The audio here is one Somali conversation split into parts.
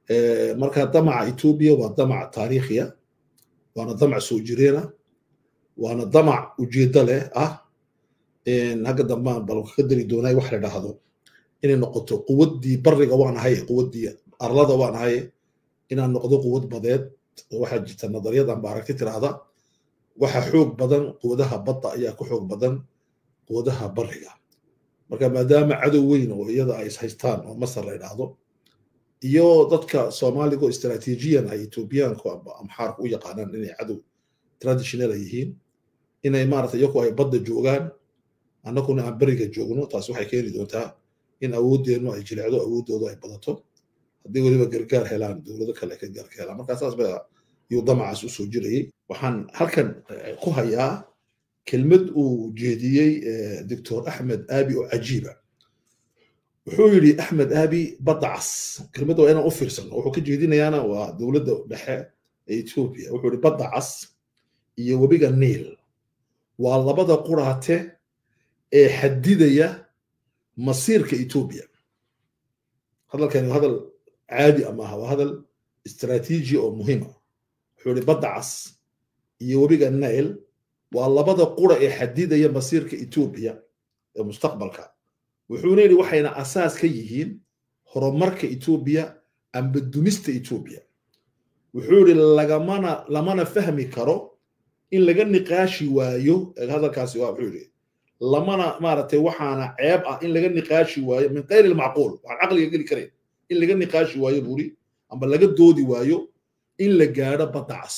marka damaca etoobiya waa damac taariikhiya waana damac soo jireena waana damac ujeeddo leh ah hagga dambaan bal ka dari doonay wax la dhahdo inay noqoto quwaddii bariga waan ahay quwaddii arlada waan ahay inaan noqdo quwad badeed waxaa jirta nadaryadan ba aragti tiraahda waxa xoog badan quwadaha badda ayaa ku xoog badan quwadaha bariga marka maadaama cadow weyn oo iyada ay haystaan oo masar la idhaahdo iyo dadka soomaaliga oo istaraatiijiyan ay etoobiyaanku amba amxaarku u yaqaanaan inay cadow traditional ay yihiin inay maarata iyaku ay badda joogaan annaguna aan beriga joogno taas waxay keeni doontaa in awooddeenu ay jilecdo awooddoodu ay badato haddii weliba gargaar helaan dowlado kale ka gaarka helaan markaa saas ba yuu damacaas usoo jirayay waxaan halkan ku hayaa kelmad uu jeediyey doctor axmed aabi oo cajiiba wuxuu yidhi axmed aabi badda cas kelmadda waa inaan u fiirsano wuxuu ka jeedinayaana waa dowladda dhexe ee etoobiya wuxuu yidhi badda cas iyo webiga niil waa labada quraate ee xadidaya masiirka etoobiya hadalkani waa hadal caadi amaha waa hadal istaraatiiji oo muhiima wuxuu yidhi badda cas iyo webiga niil waa labada qura ee xadidaya masiirka etoobiya ee mustaqbalka wuxuuna yidhi waxayna asaas ka yihiin horumarka etoobiya amba dumista etoobiya wuxuu yidhi lagamana lamana fahmi karo in laga niqaashi waayo hadalkaasi waa wuxuu yidhi lamana maaragtay waxaana ceeb ah in laga niqaashi waayo min kayri lmacquul waxaan caqliga geli karayn in laga niqaashi waayo buuri amba laga doodi waayo in la gaadho badda cas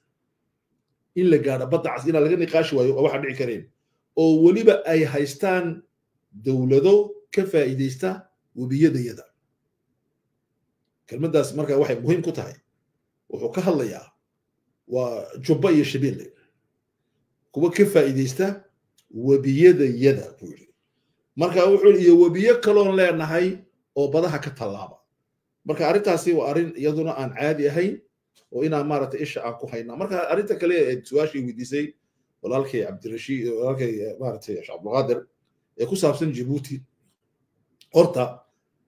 in la gaadho badda cas inaan laga niqaashi waayo waxaan dhici karayn oo weliba ay haystaan dowlado ka faa'iidaysta webiyadayada kelmaddaas marka waxay muhiim ku tahay wuxuu ka hadlayaa waa jubba iyo shabeelle kuwa ka faa'iidaysta webiyadayada buu yidhi marka wuxuu yidhi iyo webiyo kaloon leenahay oo badaha ka tallaaba marka arrintaasi waa arrin iyaduna aan caadi ahayn oo inaan maaragtay isha aan ku haynaa marka arrinta kale ee su-aashii weydiisay walaalkay cabdirashiid walaalkay maaragtay sheekh cabdulqaadir ee ku saabsan jibuuti horta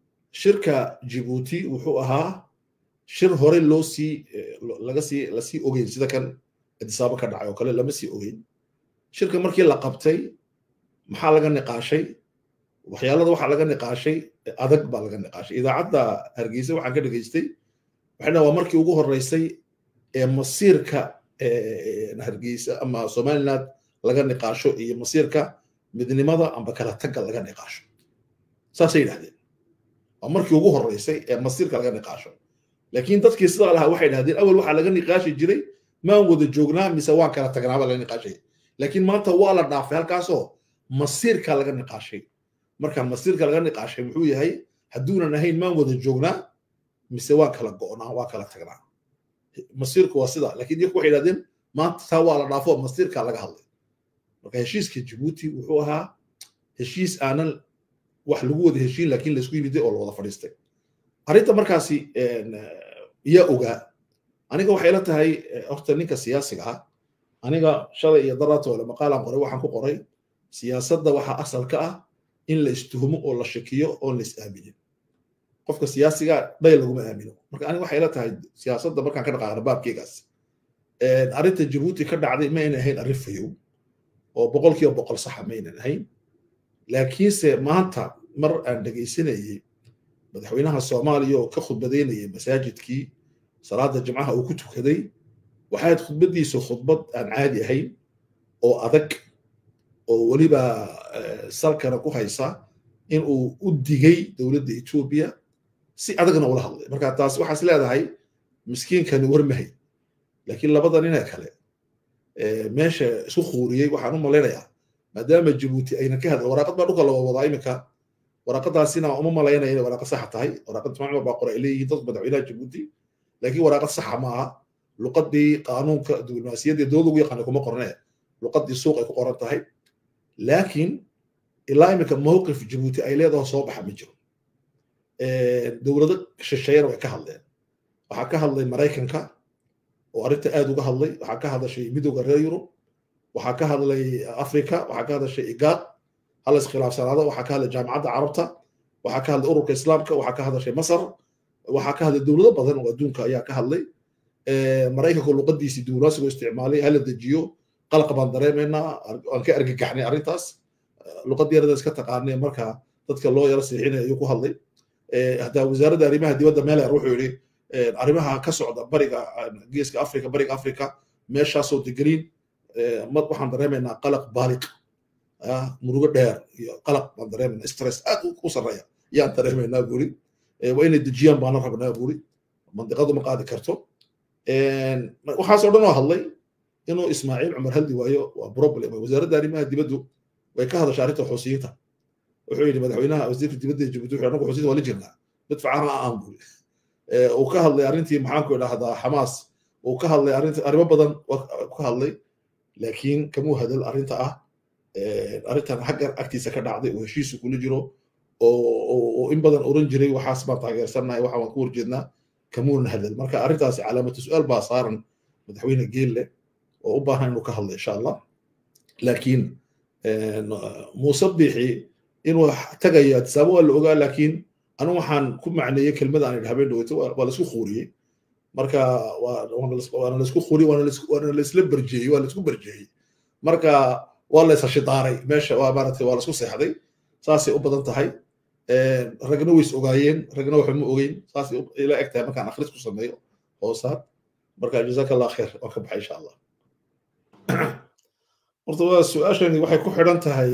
shirka jibuuti wuxuu ahaa shir hore loo sii laga sii lasii ogeyn sida kan adisaabo ka dhacay oo kale lama sii ogeyn shirka markii la qabtay maxaa laga niqaashay waxyaalada waxaa laga niqaashay adag baa laga niqaashay idaacadda hargeysa waxaan ka dhegaystay waxayna waa markii ugu horreysay ee masiirka hargeysa ama somaliland laga niqaasho iyo masiirka midnimada amba kala tagga laga niqaasho saasay yidhahdeen waa markii ugu horreysay ee masiirka laga niqaasho laakiin dadkii sidaa lahaa waxay dhahdeen awal waxaa laga niqaashi jiray maan wada joognaa mise waan kala tagnaaba laga niqaashay laakiin maanta waa la dhaafay halkaasoo masiirka laga niqaashay marka masiirka laga niqaashay muxuu yahay hadduunan ahayn maan wada joognaa mise waan kala go'naa waa kala tagnaa masiirku waa sida laakiin iyaku waxay dhahdeen maanta taa waa la dhaafo masiirka laga hadlay marka heshiiska jibuuti wuxuu ahaa heshiis aanan wax lagu wada heshiin laakiin laisku yimiday oo la wada fadhiistay arrinta markaasi yaa ogaa aniga waxay la tahay horta ninka siyaasiga ah aniga shalay iyo daraata wale maqaalaan qoray waxaan ku qoray siyaasadda waxaa asal ka ah in la istuhumo oo la shakiyo oon la is aaminin qofka siyaasiga dhay laguma aamino marka aniga waxay la tahay siyaasadda markaan ka dhaqaaqna baabkeygaas arrinta jabuuti ka dhacday ma aynan ahayn arrin fayow oo boqolkiiba boqol saxa ma aynan ahayn laakiinse maanta mar aan dhegaysanayey madaxweynaha soomaaliya oo ka khudbadaynayay masaajidkii salaada jimcaha uu ku tukaday waxayd khudbaddiisu khudbad aan caadi ahayn oo adag oo weliba salkana ku haysa in uu u digay dowladda etoobiya si adagna ula hadlay marka taas waxaas leedahay miskiinkani warmahay laakiin labada ninee kale meesha isu khuuriyey waxaan u malaynayaa maadaama jabuuti aynan ka hadla waraaqad baa dhulka la wadaa iminka waraaqadaasina uma malaynaya inay waraaqad saxa tahay waraaqad jimacmar baa qora ay leeyihiin dadka madaxweynaha jabuuti laakiin waraaqad saxa ma aha luqadii qaanuunka diblomaasiyadda dowladda ugu yaqaana kuma qornee luqadii suuq ay ku qoran tahay laakiin ilaa iminka mowqif jabuuti ay leedaho soo baxa ma jiro dowlado shisheeyana way ka hadleen waxaa ka hadlay maraykanka oo arrinta aad uga hadlay waxaa ka hadashay midowda reer yurub waxaa ka hadlay africa waxaa ka hadashay igaad hala iskhilaafsanaado waxaa ka hadlay jaamacadda carabta waxaa ka hadlay ururka islaamka waxaa ka hadashay masar waxaa ka hadlay dowlado badan oo adduunka ayaa ka hadlay maraykanka luqadiisii diblomaasiga isticmaalay hala dejiyo qalqa baan dareemaynaa aan ka argagaxnay arrintaas luqad yarada iska taqaanay marka dadka loo yaro siixinaya ayuu ku hadlay hataa wasaaradda arrimaha dibadda meeler wuxuu yidhi arrimaha ka socda bariga geeska afrika bariga afrika meeshaasoo degeniin waxaan dareemaynaa qalaq baaliq murugo dheer iyo qalaq baan dareemaynaa stress aad u sarreeya yaan dareemaynaa buuri waa inay dejiyaan baana rabnaa buuri mandiqadu ma qaadi karto waxaasoo dhan oo hadlay inuu ismaaciil cumar hadli waayo waa problem wasaaradda arrimaha dibaddu way ka hadashay arrinta xusiyiinta wuxuu yidhi madaxweynaha wasiirka dibadda ee jabuuti wuxuu anagu xusiyiinta waa la jirnaa mid facana aan buuri uu ka hadlay arrintii maxaanku idhahdaa xamaas uu ka hadlay arrinta arrimo badan ka hadlay laakiin kamuu hadal arrinta ah arrintan xagga agtiisa ka dhacday oo heshiisu kula jiro oo in badan oran jiray waxaas baan taageersannahay waxaan waan ku horjeednaa kamuuna hadal marka arrintaasi calaamatu su-aal baa saaran madaxweyne geelle oo u baahan inuu ka hadlo insha allah laakiin muuse biixi inuu tagayo atisaabo waa la ogaa laakiin anu waxaan ku macneeyey kelmada aan idhi habeen dhaweyto waa laisku khuuriyey marka waana laisku khuuriyey waana laisla berjeeyey waa laisku berjeeyey marka waa la ishashidaaray meesha waa maaragtay waa laisku seexday saasay u badan tahay ragna ways ogaayeen ragna waxba ma ogeyn saasay ila eg tahay markaan akhris ku sameeyo hoosaad marka jazaaka allah kheer waan ka baxay insha allah horta waa su-aashani waxay ku xidhan tahay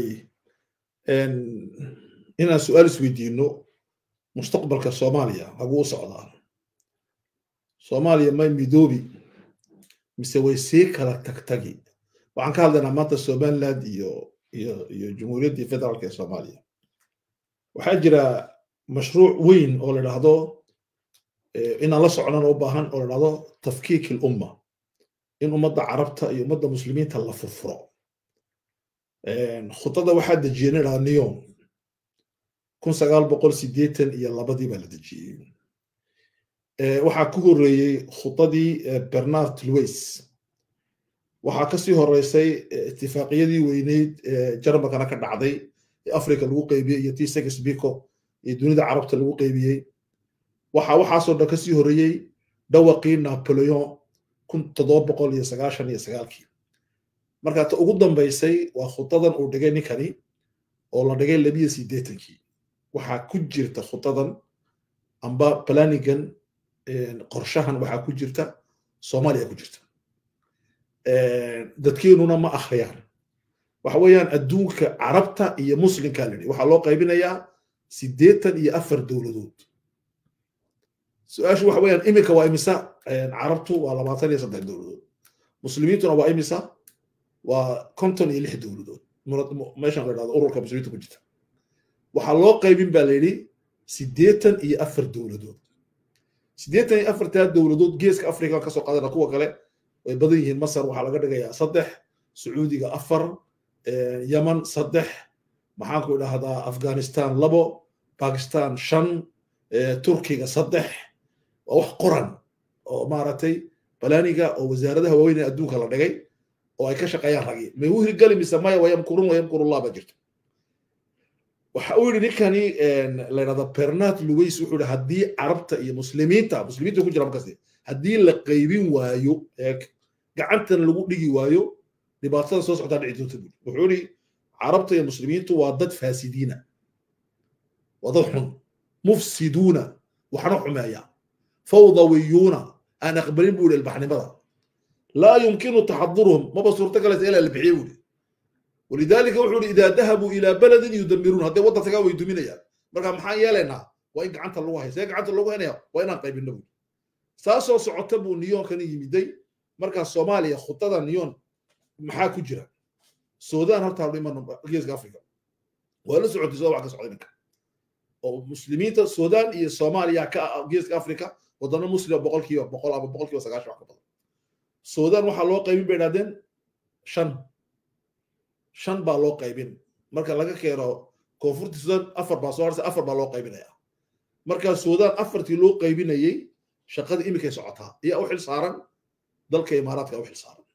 inaan su-aal isweydiino mustaqbalka soomaaliya haguu u socdaa soomaaliya may midoobi mise way sii kala tagtagi waxaan ka hadlaynaa maanta somaliland iyo iyo iyo jumhuuriyaddii federaalka ee soomaaliya waxaa jira mashruuc weyn oo la dhahdo inaan la socnana u baahan oo la dhahdo tafkiik ilumma in ummadda carabta iyo ummadda muslimiinta la furfuro khudada waxaa dejiyey nin dhaha neon kun sagaal boqol sideetan iyo labadii baa la dejiyey waxaa ku horreeyey khudadii bernard louis waxaa kasii horeysay itifaaqiyadii weyneyd jarmalkana ka dhacday ee africa lagu qeybiyey iyo tii segesbiko iyo dunida carabta lagu qeybiyey waxa waxaasoo dhan kasii horeeyey dhawaqii napoleon kun toddoba boqol iyo sagaashan iyo sagaalkii marka ta ugu dambaysay waa khudadan uu dhigay ninkani oo la dhigay labiyo sideetankii waxaa ku jirta khudadan amba planigan qorshahan waxaa ku jirta soomaaliya ku jirta dadkeenuna ma akhriyaan waxa weeyaan adduunka carabta iyo muslimka la waxaa loo qaybinayaa siddeetan iyo afar dowladood su-aashu waxa weeyaan iminka waa imisa carabtu waa labaatan iyo saddex dowladood muslimiintuna waa imisa waa konton iyo lix dowladood meeshan la dhahdo ururka muslimiinta ku jirta waxaa loo qaybin baa la yidhi siddeetan iyo afar dowladood siddeetan iyo afartaa dowladood geeska afrika kasoo qaadana kuwa kale way badan yihiin masar waxaa laga dhigayaa saddex sacuudiga afar yaman saddex maxaanku idhahdaa afghanistan labo bakistan shan turkiga saddex waa wax qoran oo maaragtay balaaniga oo wasaaradaha waaweyn ee adduunka la dhigay oo ay ka shaqeeyaan ragi may u hirgeli mise maya wayamkurun wayamkurullah baa jirta waxa uu yidhi ninkani la yidhahda bernard louis wuxuu yidhi haddii carabta iyo muslimiinta muslimiinta ku jira markaasi haddii la qaybin waayo gacantan lagu dhigi waayo dhibaatada soo socdaa dhici doonta buuri wuxuu yidhi carabta iyo muslimiintu waa dad faasidiina waa dad xun mufsiduuna waxna xumeeya fawdawiyuuna aan aqbalin buu yidhi ilbaxnimada laa yumkinu taxaduruhum maba suurto galaysa ilaa la bixiye buuri ولذلك وحول إذا ذهبوا إلى بلد يدمرون هذا وضع تقاوي يدمرون مركا محان يالنا وإن قعنت الله هي سيق قعنت الله هنا وإن قيب النبي ساسو سعتبو نيون كان يمدي مركا الصوماليا خطة نيون محا كجرا السودان هرتا لما جيز أفريقيا ولا سعودي سوا عكس عينك أو مسلمين السودان هي الصوماليا كا جيز أفريقيا ودنا مسلم بقول كيو بقول أبو بقول كيو سقاش وعكبر السودان وحلو قيب بينادين شن shan baa loo qaybin marka laga keeno koonfurta suudaan afar baa soo harsa afar baa loo qaybinaya marka suudaan afartii loo qaybinayey shaqadii iminkay socotaa ayaa u xil saaran dalka imaaraadka u xil saaran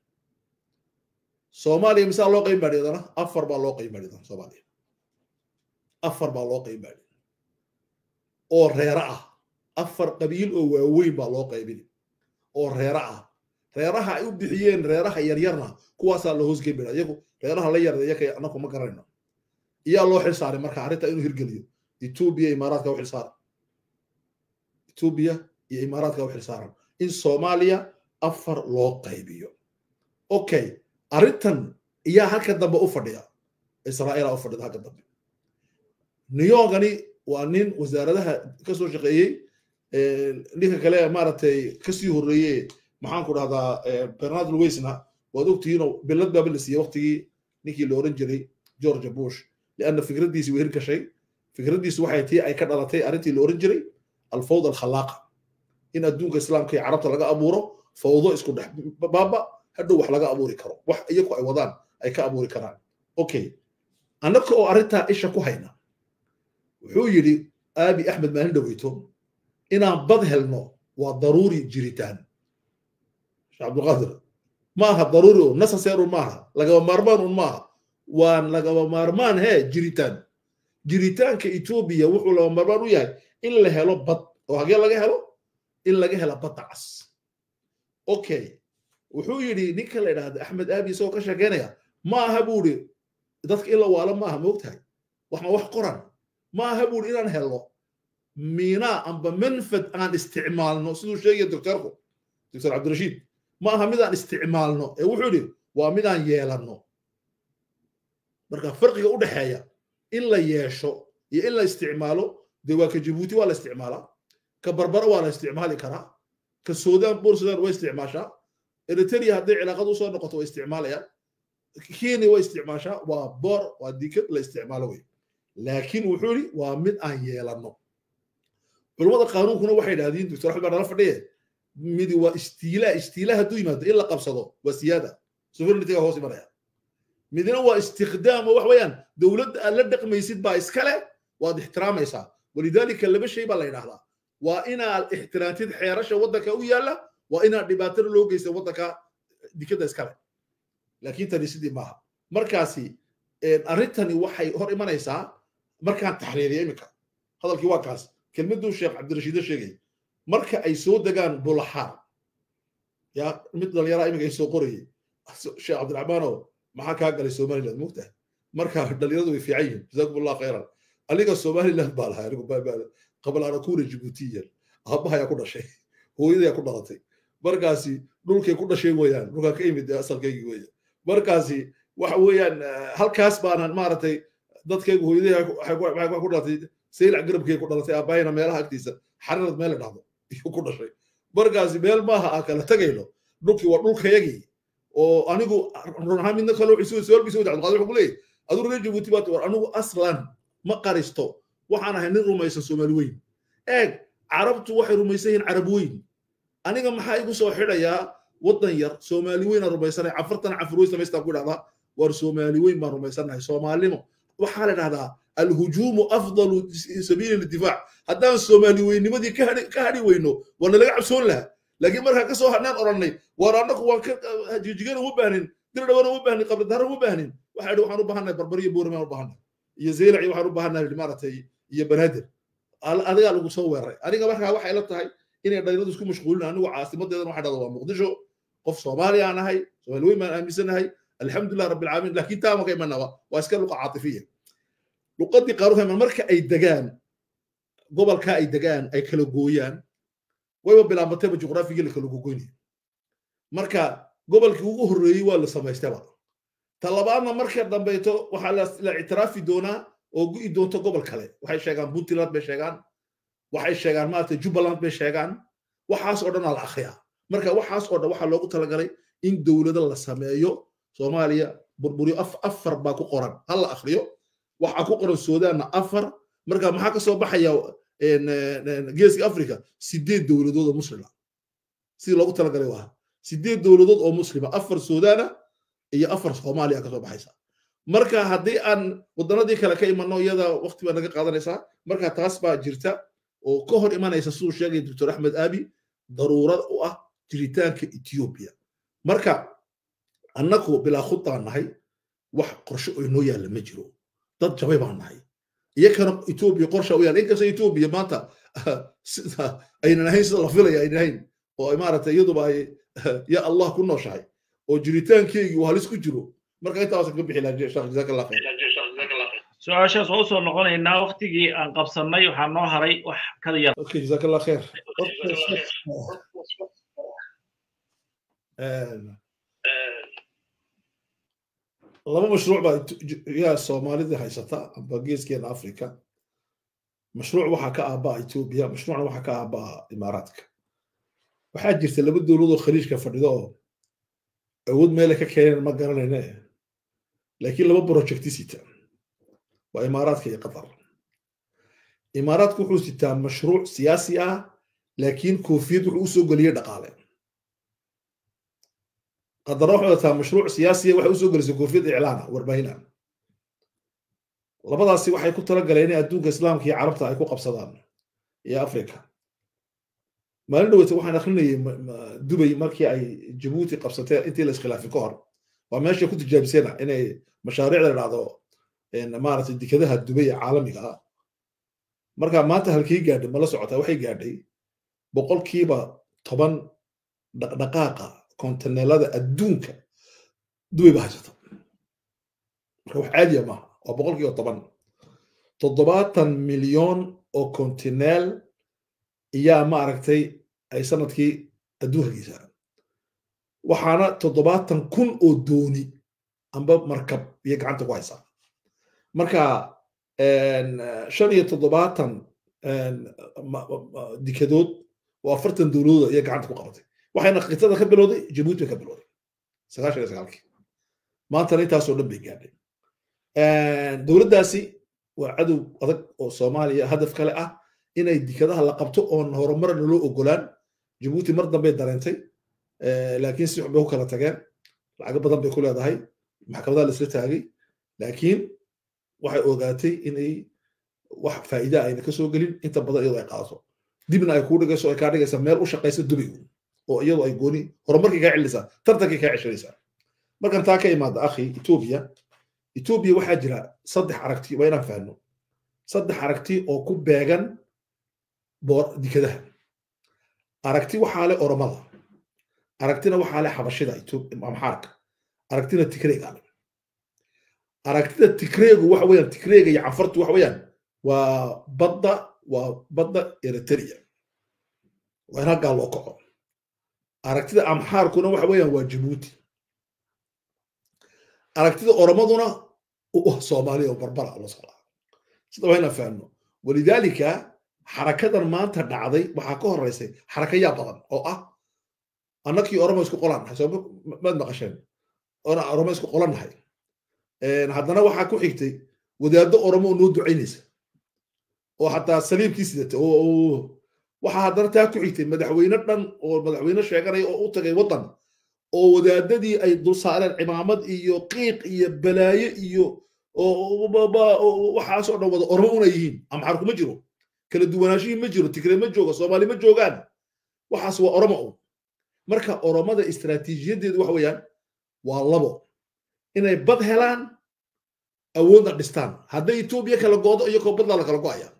soomaaliya misaa loo qaybin baadhi adana afar baa loo qaybin baadhi soomaaliya afar baa loo qaybin baadhi oo reera ah afar qabiil oo waaweyn baa loo qaybini oo reera ah reeraha ay u bixiyeen reeraha yaryarna kuwaasaa la hoosgebina iyagu reeraha la yarda iyaka anaku ma garanayno iyaa loo xil saaray marka arrinta inuu hirgeliyo etoobiya imaaraadka u xil saaran etoobiya iyo imaaraadka u xil saaran in soomaaliya afar loo qaybiyo okay arrintan iyaa halka dambe u fadhiya israa'iila u fadhida halka dambe niyogani waa nin wasaaradaha ka soo shaqeeyey ninka kale maaragtay kasii horreeye maxaan ku dhahdaa bernard luweisna waad ogtihiinoo bilad baaba la siiyey waqtigii ninkii la oran jiray george bush lianna fikraddiisi way hirgashay fikraddiisu waxay tii ay ka dhalatay arrintii la oran jiray alfawd alkhalaaqa in adduunka islaamka iyo carabta laga abuuro fawdo isku dhex baaba hadhow wax laga abuuri karo wax iyaku ay wadaan ay ka abuuri karaan okay annaka oo arrintaa isha ku hayna wuxuu yidhi aabi axmed maalin dhaweyto inaan bad helno waa daruuri jiritaan sheekh cabdulqaadir maaha daruuri un necessary un maaha lagaba maarmaan un maaha waan lagaba maarmaan hee jiritaan jiritaanka etoobiya wuxuu lagaba maarmaan u yahay in la helo bad oo hagee laga helo in laga hela badda cas okay wuxuu yidhi ninka la idhaahda axmed aabi isagoo ka sheekeynaya maaha buu idhi dadka in la waalo maaha moogtahay waxma wax qoran maaha buu idhi inaan helno miinaa amba manfad aan isticmaalno siduu sheegaya doctorku doctor cabdirashiid ma aha midaan isticmaalno ee wuxuu yidhi waa midaan yeelanno marka farqiga u dhexeeya in la yeesho iyo in la isticmaalo dee waa ka jabuuti waa la isticmaalaa ka barbara waa la isticmaali karaa ka sudan bor sudan way isticmaashaa eritrea hadday cilaaqad usoo noqoto way isticmaalayaan kenya way isticmaashaa waa boor waa dikad la isticmaalo wey laakiin wuxuu yidhi waa mid aan yeelanno culummada qaanuunkuna waxay idhahdeen doctor axmed baa nala fadhiye midi waa istiilaa istiilaa hadduu yimaado in la qabsado waa siyaada sovereigntyga hoos imanaya midna waa istikhdaam oo wax weeyaan dowladda aad la dhaqmaysid baa iskale waad ixtiraamaysaa walidaalika laba shay baa la yidhahdaa waa inaad ixtiraantid xeerasha waddanka u yaalla waa inaad dhibaatana loo geysan waddanka dikadda iskale laakiin tani sidii maaha markaasi arrintani waxay hor imanaysaa markaan taxriiriya iminka hadalkii waa kaas kelmaduu sheekh cabdirashiide sheegay marka ay soo degaan bulaxaar ya mid dhalinyara iminka ay soo qorayay sheekh cabdiraxmaanow maxaa kaa galay somaliland mugtahay marka dhalinyaradu way fiican yihin jazakum allah khayran aniga somaliland baa lahay anigu qabal ana kuuna jibuutiyan aabbahayaa ku dhashay hooyadayaa ku dhalatay markaasi dhulkay ku dhashay weeyaan dhulkaan ka imid asalkaygii weeyaan markaasi waxa weeyaan halkaas baanan maaragtay dadkaygu hooyadii waxay ku dhalatay saylac garabkay ku dhalatay aabahayna meelaha agtiisa xarirad meel la dhahdo iyuu ku dhashay markaasi meel maaha aan kala tegayno dhulkii waa dhulkayagii oo anigu run ahaan midna kale wuxuu su'aal bisoo dacdo qaadi wuxuu leeyahay adigu reer jabuuti baad war anigu aslan ma qaristo waxaan ahay nin rumaysan soomaali weyn eeg carabtu waxay rumaysan yihiin carab weyn aniga maxaa igu soo xidhayaa waddan yar soomaali weyn aan rumaysanay cafartan cafur weyn samaystaan ku idhahdaa war soomaali weyn baan rumaysannahay soomaalnimo waxaa la idhahdaa alhujuumu afdalu sabiili lidifaac haddaan soomaali weynimadii ka hadhi weyno waa nalaga cabsoon lahaa laakiin markaa ka soo hadhnaan odhannay war annagu waan jijigan uma baahnin dir dhawan uma baahnin qabridahar uma baahnin waxaa idhi waxaan u baahannahay barbar iyo boormaan u baahannahay iyo zeylac iyo waxaan u baahannahay maaragtay iyo banaadir adigaa lagu soo weeraray aniga markaa waxay la tahay inay dhalinyaradu isku mashquulin anigu caasimadeedan waxaa dhahda waa muqdisho qof soomaali aan ahay soomaali weyn baan aaminsanahay alxamdulilah rabbi alcaalamiin laakiin taa maka imanaba waa iska luqa caatifiya luqadii qaaruha marka ay degaan gobolka ay degaan ay kala gooyaan wayba bilaabatayba juqraafigii la kala gogoynaya marka gobolkii ugu horreeyey waa la samaystaba talabaadna marka dambayto waxaa la ictiraafi doonaa oo gu'i doonto gobol kale waxay sheegaan puntland bay sheegaan waxay sheegaan maarata jubbaland bay sheegaan waxaas oo dhan aa la akhriyaa marka waxaas oo dhan waxaa loogu talagalay in dowlado la sameeyo soomaaliya burburiyo afar baa ku qoran ha la akhriyo waxaa ku qoran suudaanna afar marka maxaa ka soo baxaya geeska africa sideed dowladood oo muslima sidii loogu talagalay waa sideed dowladood oo muslima afar suudaana iyo afar soomaaliya ka soo baxaysa marka haddii aan waddanadii kale ka imanno iyada waqti baa naga qaadanaysaa marka taas baa jirta oo ka hor imanaysa siduu sheegay doctor axmed aabi daruurad u ah jiritaanka ethiopia marka annagu bilaa khudaan nahay wax qorshe oo inoo yaalla ma jiro dad jabay baan nahay iyakana etoobiya qorsha u yaalla inkasta etoobiya maanta sida aynan ahayn sida la filaya aynan ahayn oo ay maaragtay iyaduba ay ya allah ku nooshahay oo jiritaankeygii uu halis ku jiro marka intaasan ka bixi lahaa sheekh jazaak allah khayr su-aashaas waa usoo noqonaynaa waktigii aan qabsannay waxaa noo haray wax kada yar okay jazaak allah khayr laba mashruuc baa yaa soomaalida haysata amba geeskeena africa mashruuc waxaa ka aabaa etoobiya mashruucna waxaa ka aabaa imaaraadka waxaa jirta laba dowladoo khaliijka fadhido oo awood meelay ka keeneen ma garanayne laakiin laba projecti sita waa imaaraadka iyo qatar imaaraadku wuxuu sitaa mashruuc siyaasi ah laakiin koofiyad wuxuu usoo geliyey dhaqaale qadarna waxay wataa mashruuc siyaasiya waxay usoo gelisay koofiyad iclaana warbaahina labadaasi waxay ku talagaleen inay adduunka islaamka iyo carabta ay ku qabsadaan iyo africa maalin dhaweyta waxaan akrinayay dubay markii ay jabuuti qabsateen intii la iskhilaafay ka hor waa meesha ku tijaabisena inay mashaariicda dhacdo maaragtay dekadaha dubay ee caalamiga ah marka maanta halkii gaadhay mala socotaa waxay gaadhay boqolkiiba toban dhaqdhaqaaqa kontaneelada adduunka dubay ba haysata marka wax caadiya maaha waa boqolkiiba toban toddobaatan milyon oo kontineel iyaa maaragtay ay sanadkii adduunka geysaa waxaana toddobaatan kun oo dooni amba markab iyo gacanta ku haysaa marka shan iyo toddobaatan dikadood oo afartan dowladood iyo gacanta ku qabatay waxayna qitada ka bilowday jabuuti bay ka bilowday sagaashan iyo sagaalkii maantana intaasoo dhan bay gaadhay dowladdaasi waa cadow adag oo soomaaliya hadaf kale ah inay dikadaha la qabto oon horumarna loo ogolaan jabuuti mar dambey dareentay laakiin si xun bay ku kala tageen lacago badan bay ku leedahay maxkamadaha la isla taagay laakiin waxay ogaatay inay wax faa'iida ayna ka soo gelin inta badan iyadoo ay qaadato dibna ay kuu dhigayso ay kaa dhigaysa meel u shaqaysa dubay oo iyadoo ay gooni horumarkii kaa celinaysaa tartankii kaa ceshanaysaa markan taa ka imaada akhi etoobiya etoobiya waxaa jira saddex aragti waa inaan fahno saddex aragti oo ku beegan dikadaha aragti waxaa le oromada aragtina waxaa le xabashida amxaarka aragtina tikreega le aragtida tikreegu waxa weeyaan tikreega iyo canfartu waxa weeyaan waa badda waa badda eritrea waa in halkaa loo kaco aragtida amxaarkuna waxa weeyaan waa jabuuti aragtida oromaduna soomaaliya oo barbara la socdaa sida waa inaan fahno walidaalika xarakadan maanta dhacday waxaa ka horeysay xarakayaa badan oo ah annakii oromo isku qolaan nahay soo maad maqasheen oromo isku qolan nahay haddana waxaa ku xigtay wadaaddo oromo oo noo ducaynaysa oo xataa saliibkii sidata waxaa haddana taa ku xigtay madaxweyne dhan oo madaxweyne sheeganaya oo u tagay waddan oo wadaadadii ay dul saareen cimaamad iyo qiiq iyo balaaye iyo waxaasoo dhan wada oromo una yihiin amxar kuma jiro kala duwanaashihii ma jiro tigre ma joogo soomaali ma joogaan waxaas waa oromo un marka oromada istaraatiijiyadeedu waxa weeyaan waa labo inay bad helaan awoodna dhistaan hadday etoobiya kala goodo iyagoo badla la kala go'aya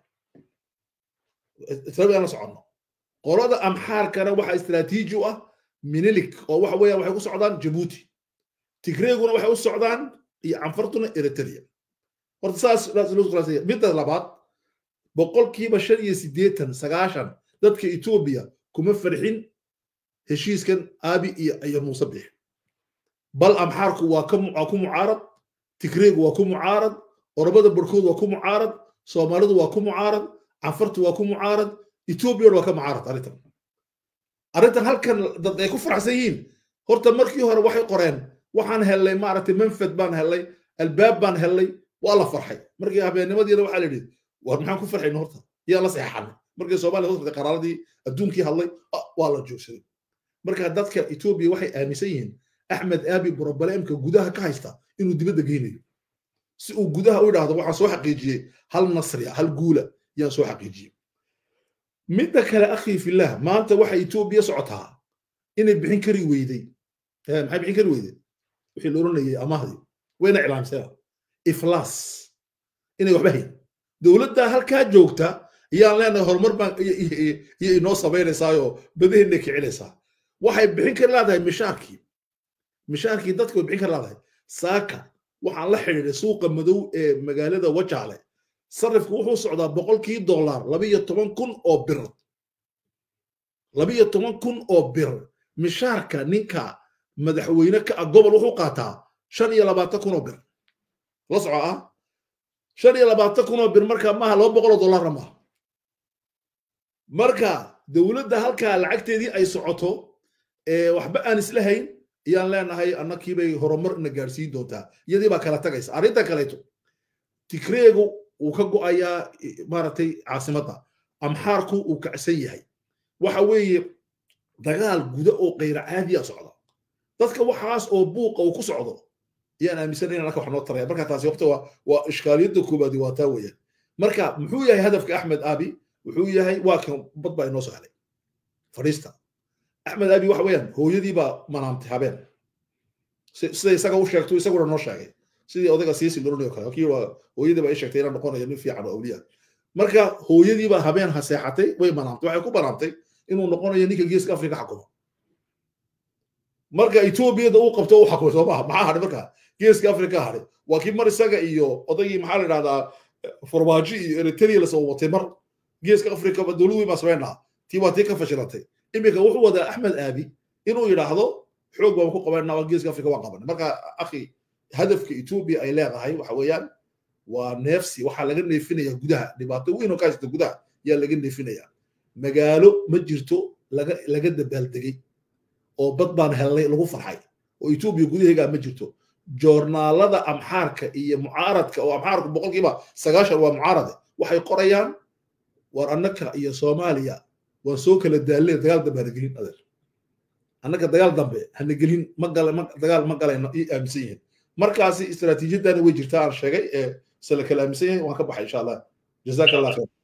israabiil la soconno qolada amxaarkana waxa istaraatiiji u ah minilik oo waxa weeyaan waxay ku socdaan jabuuti tigreeguna waxay u socdaan iyo canfartuna eritrea horta saas midda labaad boqolkiiba shan iyo siddeetan sagaashan dadka etoobiya kuma farxin heshiiskan aabi iyo iyo muuse bix bal amxaarku waa ku mucaarad tigreegu waa ku mucaarad oromada barkood waa ku mucaarad soomaalidu waa ku mucaarad canfartu waa ku mucaarad etoobiyana waa ka mucaarad arrintan arrintan halkan dad ay ku faraxsan yihiin horta markii hore waxay qoreen waxaan hellay maaragtay manfad baan hellay albaab baan hellay waa la farxay markii habeennimadiina waxaa la yidhi war maxaan ku farxayna horta yaa la seexanay markii soomaaliya hoos qaraaradii adduunkii hadlay waa la joogsaday marka dadka etoobiya waxay aaminsan yihiin axmed aabi brobleemka gudaha ka haysta inuu dibadda geynayo si uu gudaha u idhaahdo waxaan soo xaqiijiyey hal nasriya hal guula yaan soo xaqiijiyey midda kale akhii fillah maanta waxay etoobiya socotaa inay bixin kari weyday maxay bixin kari weyday wixii la oranayay amahdii wayna iclaamseen iflaas inay waxba hayn dowladda halkaa joogta iyaan leenahay horumar baan iyo inoo samaynaysaayo badaheenna kicinaysaa waxay bixin kar leedahay mishaarkii mishaarkii dadka way bixin kar leedahay saaka waxaan la xidhiidhay suuqa madow ee magaalada wajaale sarifku wuxuu socdaa boqolkii dollar labiyo toban kun oo bir labiyo toban kun oo bir mishaarka ninka madaxweyne ka ah gobol wuxuu qaataa shan iyo labaatan kun oo bir la soco ah shan iyo labaatan kun oo bir marka maaha laba boqol oo dollarna maaha marka dowladda halkaa lacagteedii ay socoto waxba aan isla hayn ayaan leenahay annakiibay horumar ina gaadhsiin doontaa iyadii baa kala tagaysa arrinta kaleeto tigreegu wuu ka go'ayaa maaragtay caasimadda amxaarku uu kacsan yahay waxa weeye dagaal guda oo kayra caadiya socda dadka waxaas oo buuqa uu ku socdo ayaan aaminsan in anaka wax noo taraya marka taasi waqti waa waa ishkaaliyadda koobaadi waa taa weeyaan marka muxuu yahay hadafka axmed abi wuxuu yahay waa kan bad baa inoo soo helay fadhiista axmed abi waxa weeyaan hooyadii baa manaamtay habeen sida isaga u sheegto isaguna noo sheegay sidii odayga siisi loranayo kale kii waa hooyadii baa ii sheegtay inaan noqonayo nin fiican oo awliya marka hooyadii baa habeen haseexatay way manaamtay waxay ku banaamtay inuu noqonayo ninka geeska afrika xakumo marka etoobiyada uu qabto u xakumay soo maha maxaa hadhay marka geeska afrika hadhay waa kii mar isaga iyo odaygii maxaa la idhahdaa farmaajo iyo eritrea lasoo watay mar geeska afrika dowlad weyn baa samaynaa tii waa tii ka fashilantay iminka wuxuu wadaa axmed aabi inuu yidhaahdo xoog baan ku qabanaa waa geeska afrika waan qabanay marka akhi hadafka etoobiya ay leedahay waxa weeyaan waa neefsi waxaa laga neefinaya gudaha dhibaato weyn oo ka haysta gudaha yaa laga neefinaya magaalo ma jirto laga laga dabaaldegay oo bad baan helnay lagu farxay oo etoobiya gudaheegaa ma jirto joornaalada amxaarka iyo mucaaradka oo amxaarku boqolkiiba sagaashan waa mucaarade waxay qorayaan war annaka iyo soomaaliya waan soo kala daalnay dagaal dambe hana gelin adeer annaka dagaal dambe hana gelin ma gala ma dagaal ma galayno ii aaminsan yihiin markaasi istaraatiijiyadana way jirtaa aan sheegay ee se la kala aaminsan yahay waan ka baxay insha allah jazaaka allah khayr